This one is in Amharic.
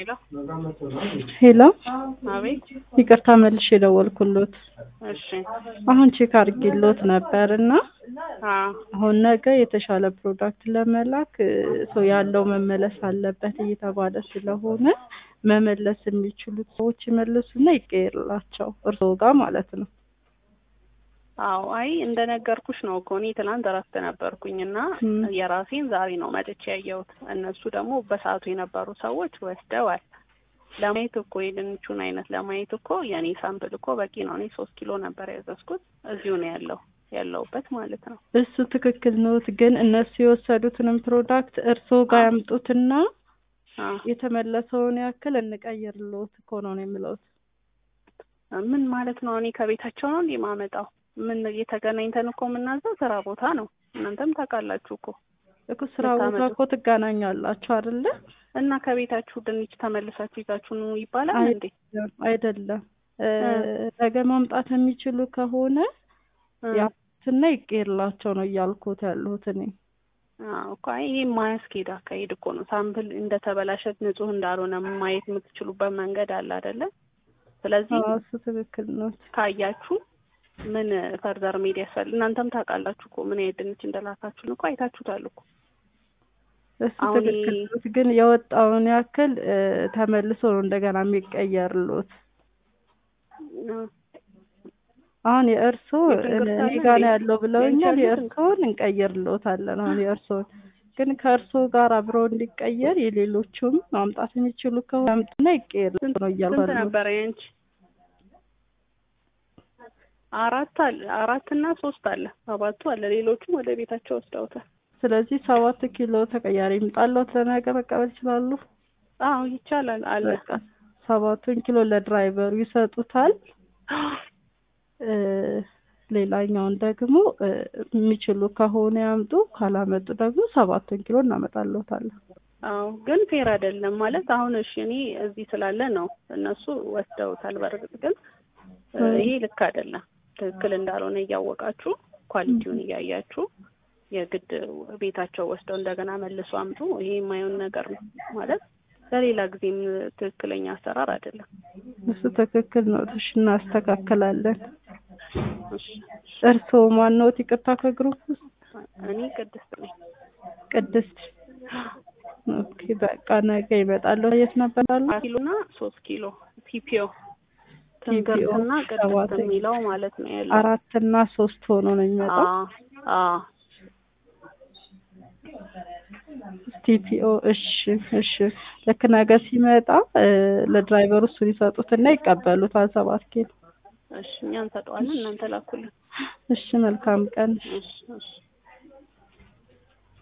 ሄሎ ሄሎ አቤት። ይቅርታ መልሼ የደወልኩሎት እሺ አሁን ቼክ አድርጌሎት ነበር እና አዎ አሁን ነገ የተሻለ ፕሮዳክት ለመላክ እ፣ ሰው ያለው መመለስ አለበት እየተባለ ስለሆነ መመለስ የሚችሉት ሰዎች ይመልሱና ይቀየርላቸው እርስዎ ጋር ማለት ነው። አዎ አይ እንደነገርኩሽ ነው እኮ እኔ ትናንት እረፍት ነበርኩኝ እና ም። የራሴን ዛሬ ነው መጥቼ ያየሁት። እነሱ ደግሞ በሰዓቱ የነበሩ ሰዎች ወስደዋል። ለማየት እኮ የድንቹን አይነት ለማየት እኮ የእኔ ሳምፕል እኮ በቂ ነው። እኔ ሶስት ኪሎ ነበር ያዘዝኩት እዚሁ ነው ያለው ያለውበት ማለት ነው። እሱ ትክክል ኖት፣ ግን እነሱ የወሰዱትንም ፕሮዳክት እርስዎ ጋር ያምጡትና አ የተመለሰውን ያክል እንቀይርልዎት እኮ ነው ነው የምለውት። ምን ማለት ነው? እኔ ከቤታቸው ነው እንዴ ማመጣው? ምን የተገናኝተን እኮ የምናዘው ስራ ቦታ ነው። እናንተም ታውቃላችሁ እኮ እኮ ስራ ቦታ ልታመጡ- እኮ ትገናኛላችሁ አይደለ? እና ከቤታችሁ ድንች ተመልሳችሁ ይዛችሁ ኑ ይባላል አይ- እንዴ? አይደለም እ፣ እ። ነገ ማምጣት የሚችሉ ከሆነ እ። ያትና ይቀየርላቸው ነው እያልኩት ያለሁት እኔ። አዎ እኮ አይ ይሄ የማያስኬድ አካሄድ እኮ ነው። ሳምፕል እንደተበላሸት ንጹህ እንዳልሆነ ማየት የምትችሉበት መንገድ አለ አይደለ? ስለዚህ አዎ እሱ ትክክል ነው። ካያችሁ ምን ፈርዘር ሜድ ያስፈልግ እናንተም ታውቃላችሁ እኮ ምን አይነት ድንች እንደላካችሁን እኮ አይታችሁታል እኮ። እሱ አሁን ትክክል ይሄ- ነው። ግን የወጣውን ያክል እ፣ ተመልሶ ነው እንደገና የሚቀየርሎት። እ፣ አሁን የእርሶ የድንገት እኔ አለ ጋር እንዴ? ነው ያለው ብለውኛል። የእንቻሉት የእርሶን እንቀይርልዎታለን። አሁን የእርሶን ግን ከእርሶ ጋር አብሮ እንዲቀየር የሌሎቹም ማምጣት የሚችሉ ከሆነ ያምጡና ይቀየርልዎት ነው እያልኩ ስንት ያለሁት። ነበረ ያንቺ? አራት አለ አራት እና ሶስት አለ ሰባቱ አለ። ሌሎቹም ወደ ቤታቸው ወስደውታል። ስለዚህ ሰባት ኪሎ ተቀያሪ ይምጣልዎት ለነገ መቀበል ይችላሉ። አዎ ይቻላል አለ። በቃ ሰባቱን ኪሎ ለድራይቨሩ ይሰጡታል። እ፣ ሌላኛውን ደግሞ እ፣ የሚችሉ ከሆነ ያምጡ፣ ካላመጡ ደግሞ ሰባቱን ኪሎ እናመጣልዎታለን። አዎ ግን ፌር አይደለም ማለት አሁን እሺ እኔ እዚህ ስላለ ነው እነሱ ወስደውታል። በእርግጥ ግን እ፣ እ። ይሄ ልክ አይደለም። ትክክል እንዳልሆነ እያወቃችሁ ኳሊቲውን እያያችሁ የግድ ቤታቸው ወስደው እንደገና መልሶ አምጡ። ይሄ የማይሆን ነገር ነው ማለት ለሌላ ጊዜም ትክክለኛ አሰራር አይደለም። እሱ ትክክል ነው። እሺ እናስተካክላለን። እሺ እርስዎ ማንዎት? ይቅርታ ከግሩፕ ውስጥ እኔ ቅድስት ነኝ። ቅድስት። ኦኬ በቃ ነገ ይመጣለሁ። የት ነበር ያሉት? አራት ኪሎ እና ሶስት ኪሎ ቲፒኦ ቲፒኦ ትንግርትና ቅድስት ሰባት የሚለው ማለት ነው ያለው። አራት እና ሶስት ሆኖ ነው የሚመጣው። አዎ አዎ ቲፒኦ እሺ፣ እሺ ልክ ነገ ሲመጣ እ፣ ለድራይቨሩ እሱን ይሰጡትና ይቀበሉታል። ሰባት ኪሎ እሺ እኛ እንሰጠዋለን፣ እናንተ ላኩልን። እሺ፣ መልካም ቀን። እሺ እሺ